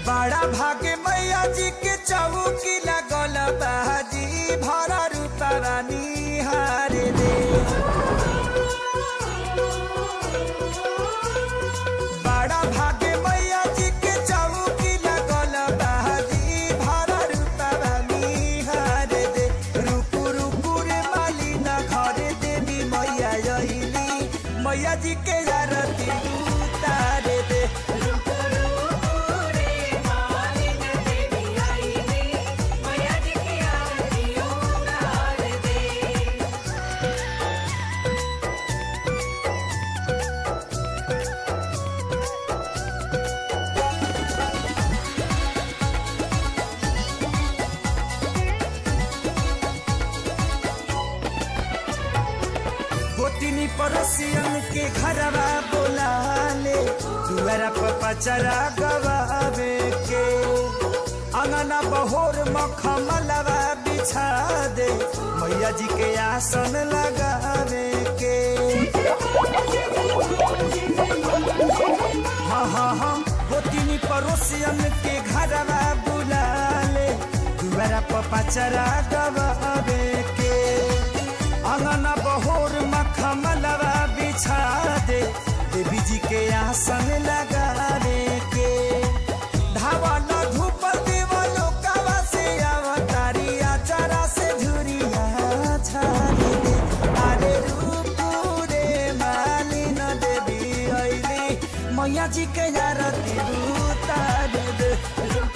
बड़ा भागे मैया जी के चौकी लगल बाजी भरा रूपा रानी हारे दे बड़ा भागे मैया जी के चौकी लगल बाजी भरा रूपा रानी हारे दे रुकु रुकु रे माली ना घरे देवी मैया अइली मैया जी के आरती उतारे दे गोतिनी पड़ोसियन के घरवा बोला ले दुआरा पर पचरा गवावे के अंगना बहोर मखमलवा बिछा दे मैया जी के आसन लगावे के हाँ हाँ हाँ गोतिनी पड़ोसियन के घरवा बुला ले दुआरा पर पचरा गवावे के अंगना बहोर मखमलवा बिछा दे देवी जी के आसन लगावे के धावल धूप देवलो कवा से अवतारी आचारा से झुरिया छाड़ी दे अरे रूपू रे मालिन देवी अइली मैया जी के आरती उतार दे